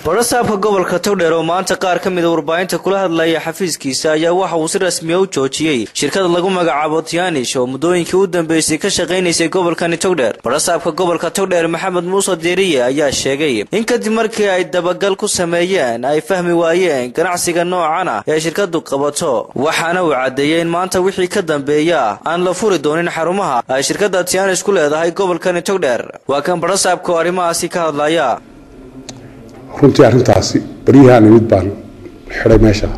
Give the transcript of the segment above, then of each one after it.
barasaabka gobolka togdheer oo maanta qaar ka mida warbaahinta kula hadlaya xafiiskiisa ayaa waxa uu si rasmiya u joojiyey shirkada lagu magacaabo tianish oo muddooyinkii u dambeysay ka shaqaynaysay gobolkani togdheer barasaabka gobolka togdheer maxamed muuse deeriye ayaa sheegay in kadib markii ay dabagal ku sameeyeen ay fahmi waayeen ganacsiga noocan ah ee shirkadu qabato waxaana uu caddeeyey in maanta wixii ka dambeeya aan la furi doonin xarumaha ay shirkada tianish ku leedahay gobolkani togdheer waa kan barasaabka oo arrimahaasi ka hadlaya runtii arrintaasi baryahaan imid baan xidhay meesha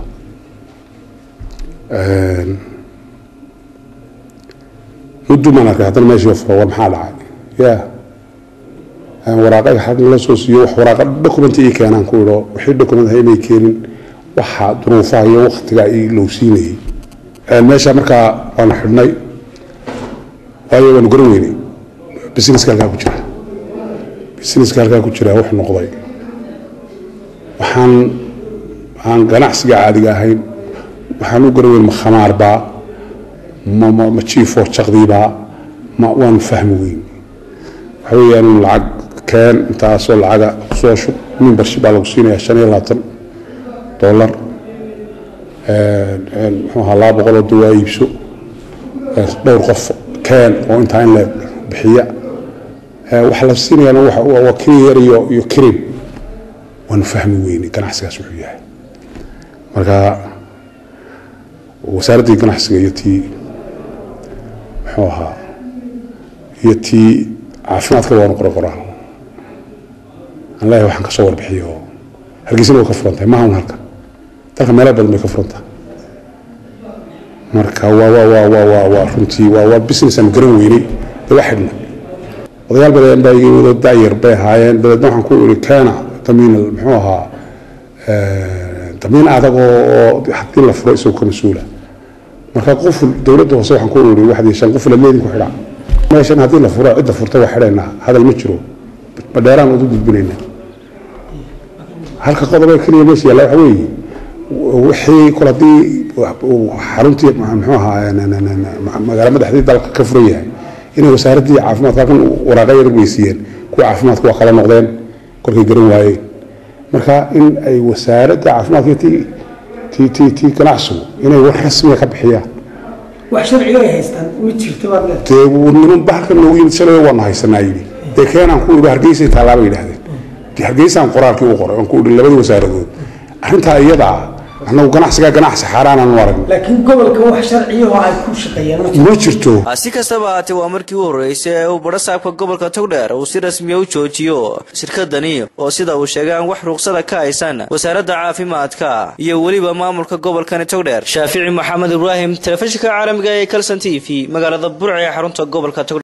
muddu maan arkay haddana meeshii furo war maxaa dhacay ya waraaqa xag la soo siiyo wax waraaqa documenta ii keenaan ku idho wixii document inay keenin waxa duruufaha iyo waktiga ii lowsiinayay meesha markaa waanu xidhnay waayo waanu garan weynay businesska halkaa ku jira businesska halkaa ku jira wuxuu noqday waxaan aan ganacsiga caadiga ahayn waxaan u garan weyn ma khamaarbaa ma jiifoo jaqdiibaa ma waanu fahmi weyn waxa weeyaan lacag keen intaasoo lacaga kusoo shub membership baa lagu siinayaa shan iyo labaatan dollar muxuu ahaa laba boqoloo dawaa iibso dhowr qof keen oo intaa in la bixiya waxa la siinayana waa kiryar iyo iyo kirin waanu fahmi weynay ganacsigaas wuxuu yahay marka wasaaraddii ganacsiga iyo tii muxuu ahaa iyo tii caafimaadka waanu qora qoraan aan leeyahay waxaan kasoo warbixiyo oo hargeysana way ka furan tahay maaha un halka dalka meelo badan bay ka furan tahay marka waa waa waa waa waa waa runtii waa waa business aan garan weynay dee waa xidhnay odayaal badan baa iga wado da'yar bay ahaayeen dabeedna waxaan ku iri keena damiin muxuu ahaa damiin adag oo haddii la furo isagoo ka mas-uula marka qoful dowladda hoose waxaan ku iri waxdii shan qoful leedin ku xidhaa meeshan haddii la furo cidda furta waa xidhaynaa hadal ma jiro badheeraan udu gudbinayna halka qodob ee keliya meesha yaalla waxa weeye wixii kol haddii xaruntii muxuu ahaa magaala madaxdii dalka ka furan yahay inay wasaaraddii caafimaadka halkan waraaqa yar weysiiyeen kuwa caafimaadka waa kala noqdeen kolkay garan waayeen marka in ay wasaaradda caafimaadka ti ti ti ti ganacsigu inay war rasmiga ka bixiyaan wax sharciga ay haystaan ma jirto baad leedahay dee niman bahalka noogu yimid shalay waanu haysanaa yidhi dee keenaan ku idhi hargeysa taalaaba yidhahdeen dee hargeysaan qoraalkii u qoray aan ku idhi labadii wasaaradood arrintaa iyadaa annagu ganacsigaa ganacsi xaaraanaan u aragno laakiin gobolka wax sharciyahoo ay ku shaqeeyaan ma ma jirto si kastaba haatee waa markii u horreysay ee uu barasaabka gobolka togdheer uu si rasmiya u joojiyo shirkadani oo sida uu sheegay aan wax ruqsada ka haysan wasaaradda caafimaadka iyo weliba maamulka gobolkani togdheer shaafici maxamed ibraahim telefishinka caalamiga ee kalson t v magaalada burca ee xarunta gobolka togdheer